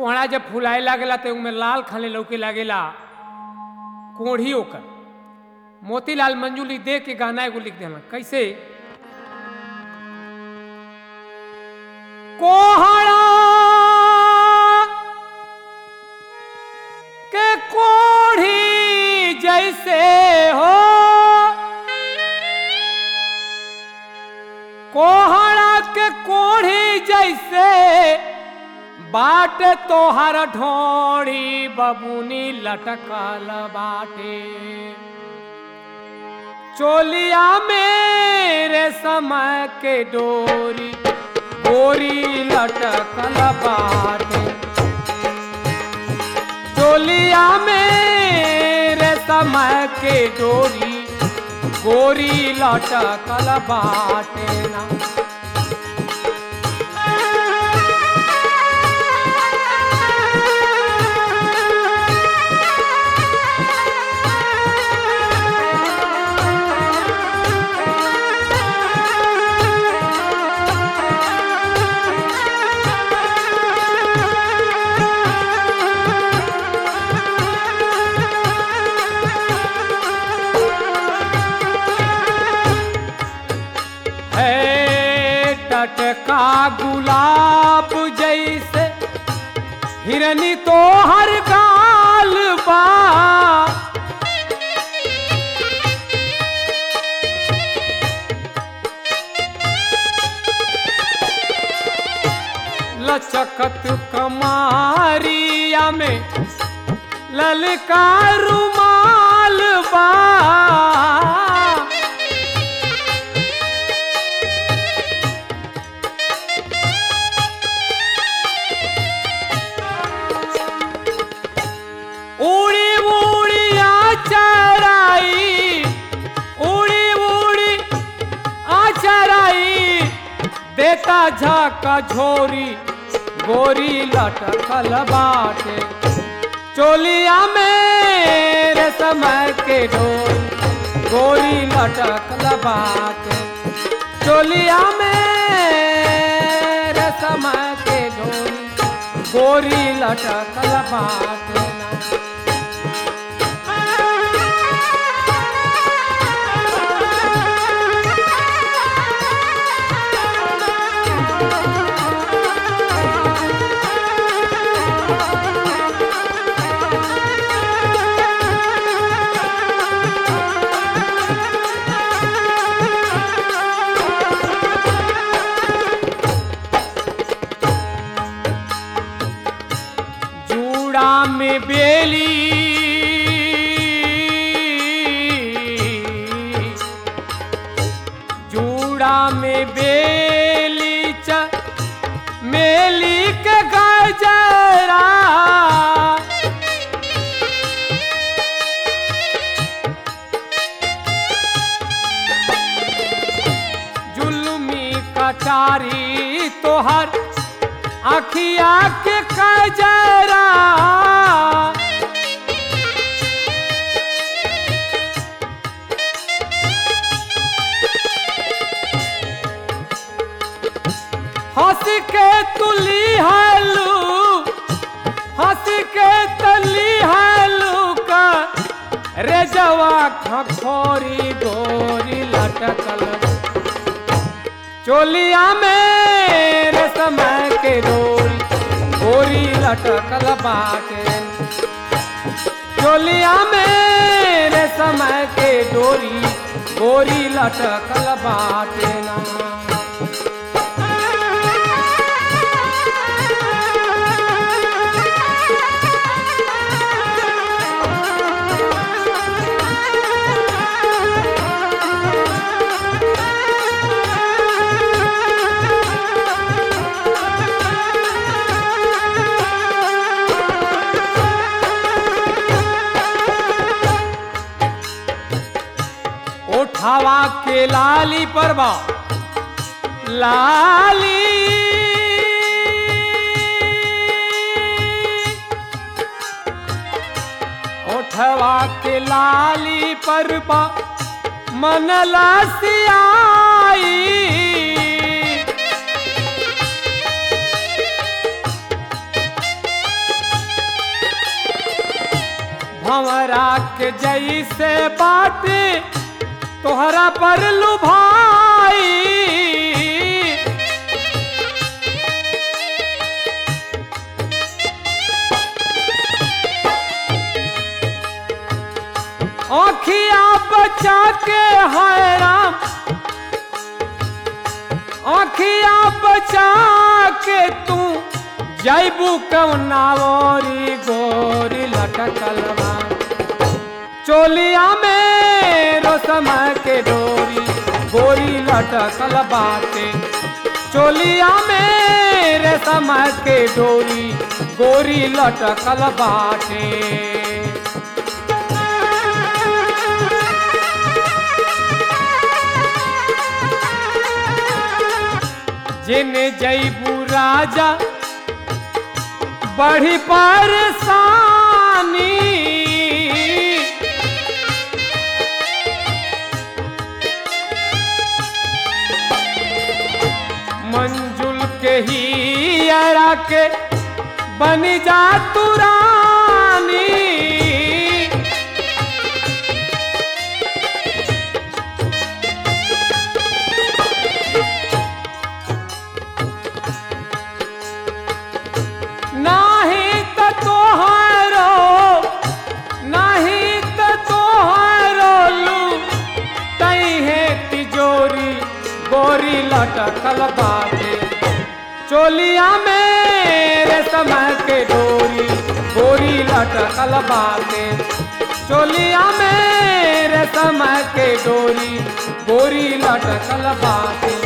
कोहड़ा जब फुलाए लागेला तो में लाल खाने लौके लागेला कोढ़ी ओकर मोतीलाल मंजूली दे के गाना एगो लिख देना कैसे कोहड़ा के कोढ़ी जैसे हो कोहड़ा के कोढ़ी जैसे बाट तोहर ढोड़ी बबुनी लटकल बाटे चोलिया मेरे समय के डोरी गोरी लटकल बाटे चोलिया मेरे समय के डोरी गोरी लटकल बाटे ना है टटका गुलाब जैसे हिरनी तो हर गाल बा लचकत कमारिया में ललका रुमाल बा उड़ी उड़ी आचराई उड़ी उड़ी आचराई देता झाका झोरी गोरी लटकल बाटे चोलिया मेरे समय के डोरी गोरी लटकल बाटे चोलिया मेरे समय के डोरी गोरी लटकल बाटे ना जूड़ा में बेली जूड़ा में बेली च मेली के गजरा जुल्मी कटारी तोहर अखिया के कजरा हंस के तुली हलू हंस के तली हलू का रे जवा खखोरी गोरी लटकल चोलिया मेरे समय के डोरी गोरी लटकल बाटे चोलिया मेरे समय के डोरी गोरी लटकल बाटे ना ओठावा के लाली परवा लाली ओठवा के लाली परवा मन लसियाई हमरा के जैसे बाटे तोहरा पर लुभाई आँखिया बचा के हाय राम आँखिया बचा के तू जैबू कौनावरी गोरी लटकलवा चोलिया में रोसम के डोरी गोरी लटकल बाटे चोलिया में रेशम के डोरी गोरी लटकल बाटे जिने जैबू राजा बड़ी परेशानी मंजुल के ही अरा के बन जा तू रानी नाही त तोहारो नाही त तोहारो लू तई है तिजोरी गोरी लटकल बाटे चोलिया मेरे समय के डोरी गोरी लटकल बाटे चोलिया मेरे समय के डोरी गोरी लटकल बाटे